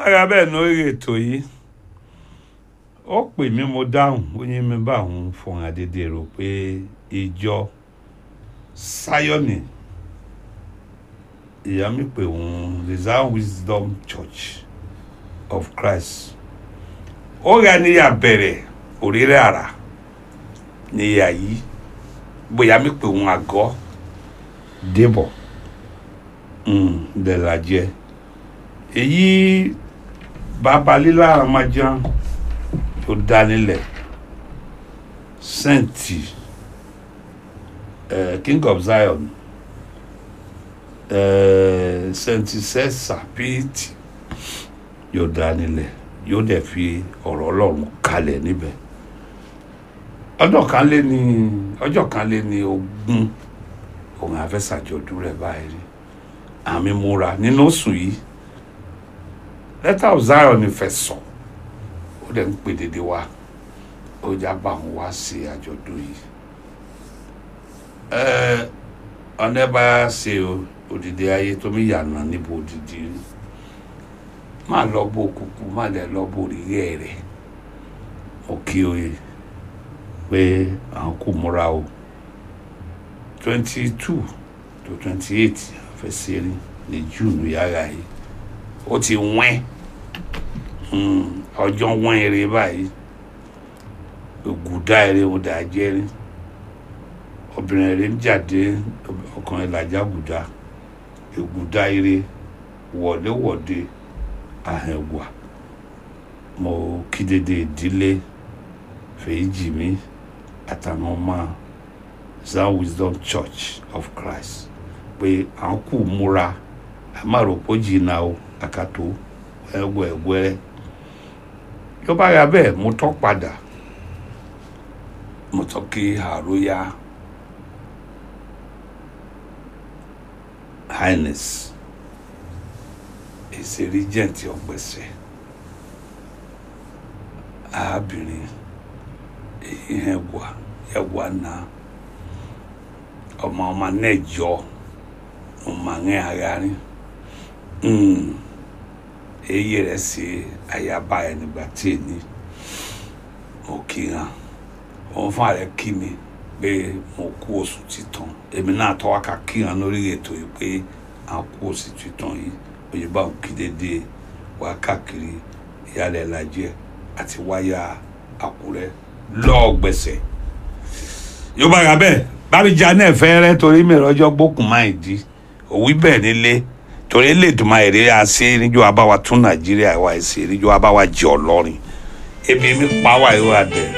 bára bẹ́ẹ̀ lórí ètò yìí ó pè mí mo dáhùn ó ní mi bá òun fọhùn àdédé rò pé ìjọ Zion ìyá mi pè òun the Zion Wisdom Church of Christ ó rà níyà bẹ̀rẹ̀ òréré àrà níyà yìí bóyá mi pè òun àgọ́ débọ̀ bẹ́ẹ̀ la jẹ́ èyí bàbá lílá àmàjàn tó dá nílẹ̀ sẹ́ǹtì uh, King of Zion uh, sẹ́ǹtì sẹ́sà píìtì yóò dá nílẹ̀ yóò dẹ̀ fi ọ̀rọ̀ ọlọ́run kalẹ̀ níbẹ̀ ọjọ́ kan lé ní ọjọ́ kan lé ní ogún òun àfẹ́sàjọdún rẹ̀ báyìí rí àmì múra nínú oṣù yìí lẹ́tà of Zion ni fẹ́ sọ ó dẹ̀ ń pè dédé wá ó já bá wọn wá sí àjọ̀dún yìí ọ̀nà ẹ̀ bá ṣe òdìdí ayé tó mi yànnà níbo òdìdí rí má lọ bó kúkú má lẹ lọ bó rírẹ́ rẹ̀ mo kí o yẹ pé àwọn kò múra o twenty two to twenty eight fẹsẹ̀ rí ní june yàrá yìí ó ti wẹ́n ọjọ́ wọ́n eré báyìí ògùdá eré ó dà jẹ́ rí obìnrin eré ń jáde ọkùnrin làjà gùdá ògùdá eré wọ̀déwọ̀dé ahẹ̀wà mo kí dédé ìdílé fèyíjì mi àtàwọn ọmọ Zion Wisdom Church of Christ pé à ń kú múra àmàròpó jìnnà o àkàtó ẹgbẹ ẹgbẹ yóò bá yà bẹ́ẹ̀ mo tọ́ padà mo tọ́ kí àròyá highness èsì regent ọgbẹsẹ arábìnrin èyí ẹwà ẹwà náà ọmọ ọmọ náà jọ ọmọ àwọn àárín èyí rẹ̀ ṣe àyàbá ẹ̀ nígbà tí èní mo kí hàn òun fún ààrẹ kí mi pé mo kú oṣù títàn èmi náà tọ́wọ́ ká kí hàn lórí ètò yìí pé à ń kú oṣù títàn yìí òyìnbá òkè dédé wá káàkiri ìyálẹ̀ lajẹ́ àti wáyà àkúrẹ́ lọ́ọ̀gbẹ̀sẹ̀ yóò bá ra bẹ́ẹ̀ bábíjà náà fẹ́rẹ́ torí mi rọ́jọ́ gbókùn máa ń di òwí bẹ́ẹ̀ nílé torí lè dùn máa èrè àṣẹ níjọ́ abáwa tún nàìjíríà wá ẹ̀sẹ̀ níjọ́ abáwa jẹ́ ọlọ́rin ebi mi pa wá ìwà dẹ̀